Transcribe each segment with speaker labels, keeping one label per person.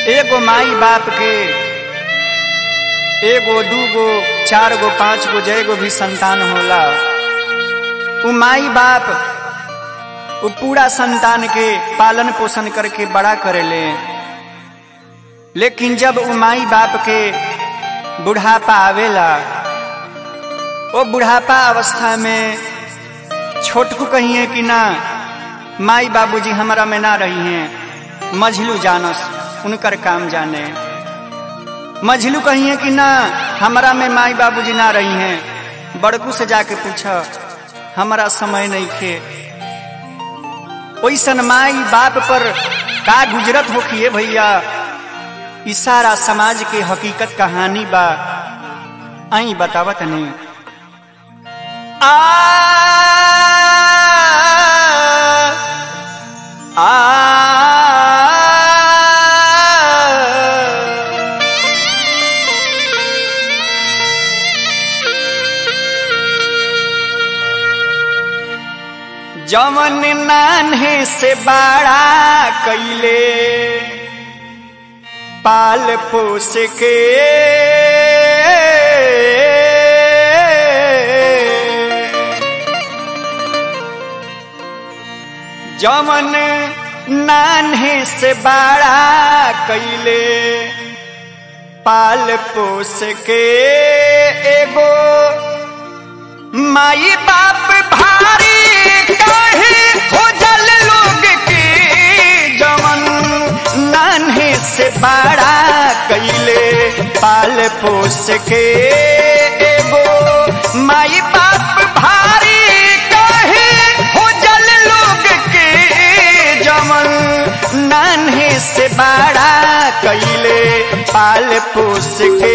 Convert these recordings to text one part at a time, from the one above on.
Speaker 1: एगो माई बाप के एगो दूगो चार गो पांच गो जय गो भी संतान होला उ माई बाप उ पूरा संतान के पालन पोषण करके बड़ा करेले लेकिन जब उ माई बाप के बुढ़ापा आवेला ओ बुढ़ापा अवस्था में छोटकू कहिए कि ना माई बाबूजी हमारा में ना रही हैं मझलू जानस उनकर काम जाने मझलू कहिए कि ना हमारा में माई बाबूजी ना रही हैं बड़कू से जाके पूछा हमारा समय नहीं खे ओइसन माई बाप पर का गुजरत होखिए भैया ई सारा समाज के हकीकत कहानी बा आई बतावत नहीं आ आ जमन नान्हे से बड़ा कैले पाल पोस के जमन नान्हे से बड़ा कैले पाल पोस के एगो माई बाप भारी काहे हो जल लोग के जवन नान्हे से बड़ा कैले पाल पोस के एगो माई बाप भारी काहे हो जल लोग के जवन नान्हे से बड़ा कैले पाल पोस के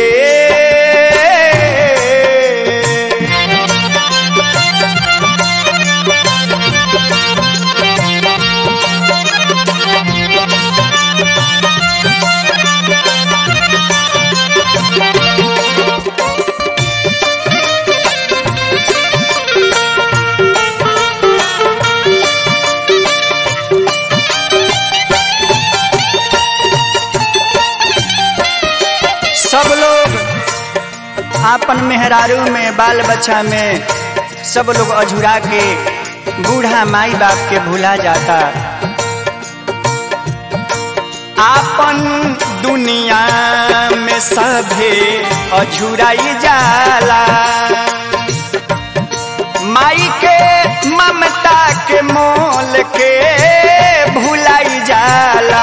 Speaker 1: सब लोग आपन मेहरारू में बाल बच्चा में सब लोग अझुरा के बूढ़ा माई बाप के भूला जाता आपन दुनिया में सभे अझुराई जाला माई के ममता के मोल के भुलाई जाला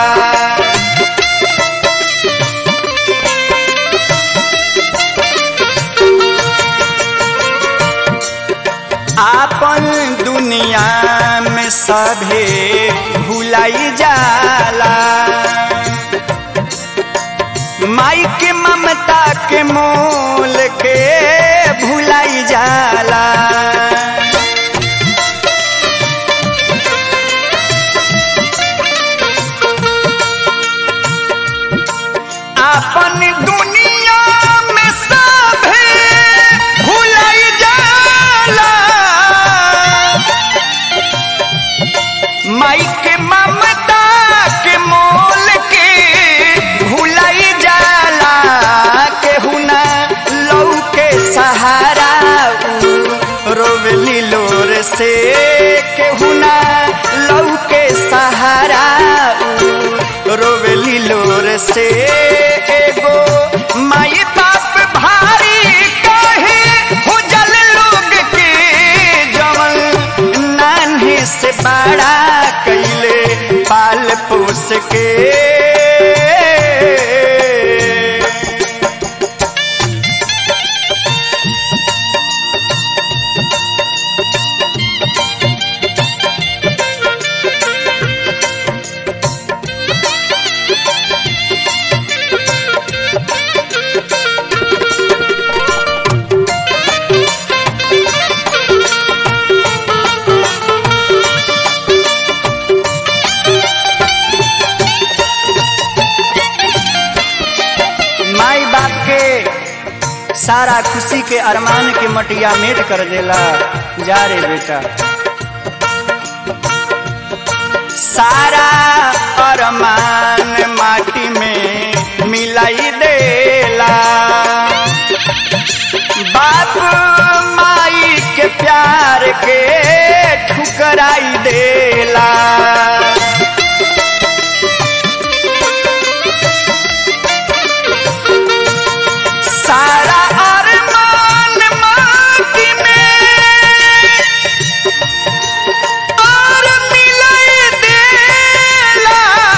Speaker 1: आपन दुनिया में सभे भुलाई जाला माई के ममता के मोल के भुलाई जाला आपन दुनिया में सभे भुलाई जाला माई के ममता के मोल के भुलाई जाला केहू ना लौ के सहारा उ रोवली लोर से केहू ना लौ के सहारा उ रोवली लोर से एगो माई बाप भारी कहे हो जल लोग के जवन नान्हे से बड़ा कैले पाल पोस के माई बाप के सारा खुशी के अरमान के मटिया मेट कर देला जा रे बेटा सारा अरमान माटी में बाप माई के प्यार के ठुकराई देला सारा अरमान माटी में और मिलई देला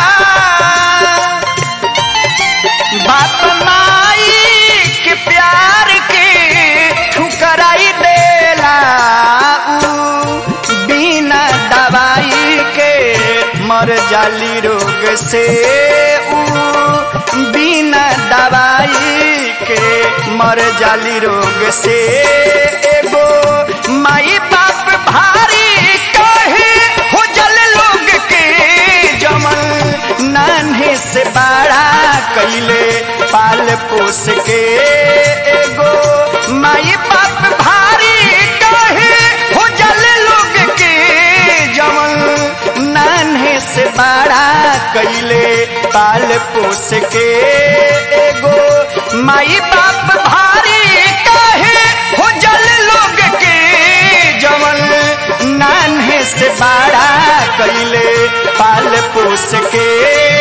Speaker 1: बाप माई के प्यार के ठुकराई देला ऊ बिना दवाई के मर जाली रोग से ऊ बिना दवाई के मर जाली रोग से एगो माई बाप भारी कहे हो जल लोग के जमल नान्हे से बड़ा कैले पाल पोस के एगो माई बाप भारी कहे हो जल लोग के जमल नान्हे से बड़ा कैले पाल पोस के एगो माई बाप भारी कहे हो जल लोग के जमल नान्हे से बड़ा कैले पाल पोस के